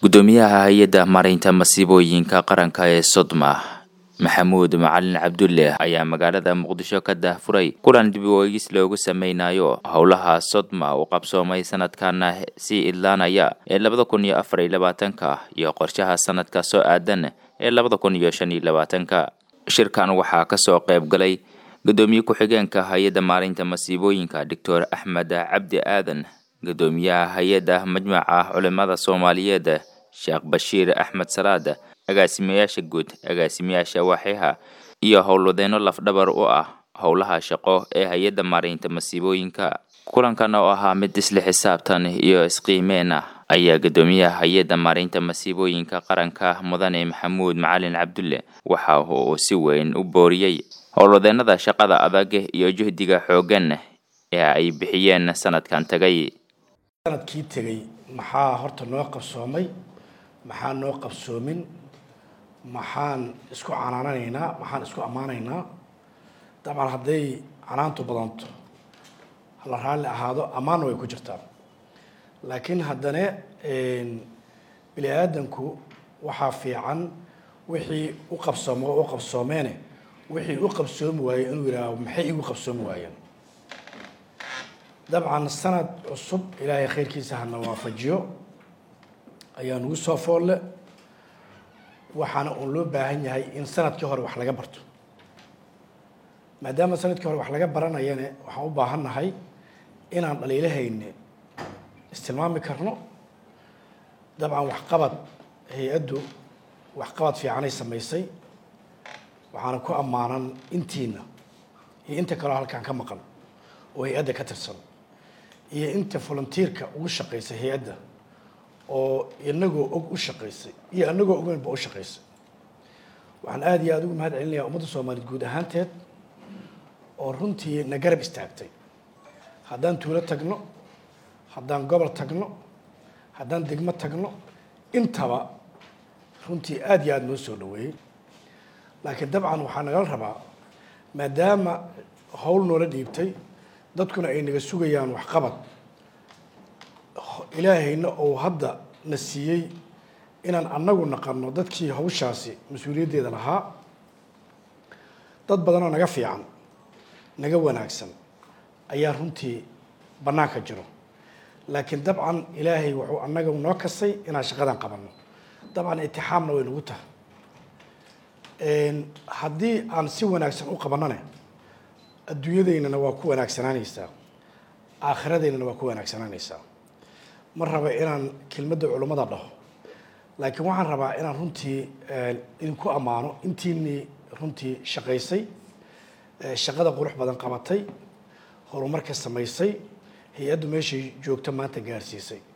gudoomiyaha hay-adda maaraynta masiibooyinka qaranka ee sodma maxamuud macalin cabdulle ayaa magaalada muqdisho ka daahfuray kulan dib u eegis loogu sameynayo howlaha sodma uu qabsoomay sanadkana sii idlaanaya ee labada kun iyo afar iyo labaatanka iyo qorshaha sanadka soo aadan ee labada kun iyo shan iyo labaatanka shirkan waxaa kasoo qayb galay gudoomiye ku-xigeenka hay-adda maareynta masiibooyinka doctor axmed cabdi aadan gudoomiyaha hay-adda majmaca culimada soomaaliyeed sheekh bashiir axmed salaad agaasimayaasha guud agaasimayaasha waaxyaha iyo howlwadeenno lafdhabar u ah howlaha shaqo ee hay-adda maareynta masiibooyinka kulankan oo ahaa mid isla xisaabtan iyo isqiimeen ah ayaa gudoomiyaha hay-adda maareynta masiibooyinka qaranka mudane maxamuud macalin cabdulle waxa uu si weyn u booriyey howlwadeenada shaqada adag iyo juhdiga xooggan ee ay bixiyeen sanadkan tagay sanadkii tegey maxaa horta noo qabsoomay maxaa noo qabsoomin maxaan isku canaananaynaa maxaan isku ammaanaynaa dabcan hadday canaantu badanto hala raalli ahaado ammaanna way ku jirtaa laakiin haddana bini aadanku waxaa fiican wixii u qabsoomo oo u qabsoomeene wixii u qabsoomi waayey inuu yidhaaho maxay igu qabsoomi waayeen dabcan sanad cusub ilaahay khayrkiisa hana waafajiyo ayaa nugu soo foolle waxaana uun loo baahan yahay in sanadkii hore wax laga barto maadaama sanadkii hore wax laga baranayane waxaan u baahan nahay inaan dhaliilahayne istilmaami karno dabcan waxqabad hay-addu waxqabad fiicanay samaysay waxaana ku ammaanan intiina iyo inta kaleo halkaan ka maqan oo hay-adda ka tirsan iyo inta volunteerka ugu shaqaysay hay-adda oo inagoo og u shaqaysay iyo anagoo ogeynba u shaqaysay waxaan aada iyo aada ugu mahad celinayaa ummadda soomaaliyeed guud ahaanteed oo runtii na garab istaagtay haddaan tuulo tagno haddaan gobol tagno haddaan degmo tagno intaba runtii aada iyo aada noo soo dhaweeyey laakiin dabcan waxaa nagala rabaa maadaama howl noola dhiibtay dadkuna ay naga sugayaan waxqabad ilaahayna ou hadda na siiyey inaan annagu naqano dadkii hawshaasi mas-uuliyaddeeda lahaa dad badanoo naga fiican naga wanaagsan ayaa runtii bannaanka jiro laakiin dabcan ilaahay wuxuu annaga noo kasay inaan shaqadan qabanno dabcan itixaamna way nagu tahay haddii aan si wanaagsan u qabanone adduunyadaynana waa ku wanaagsanaanaysaa aakhiradaynana waa ku wanaagsanaanaysaa ma raba inaan kelmadda culummada dhaho laakiin waxaan rabaa inaan runtii idinku ammaano intiinii runtii shaqaysay shaqada qurux badan qabatay horumarka samaysay hay-addu meeshay joogto maanta gaarsiisay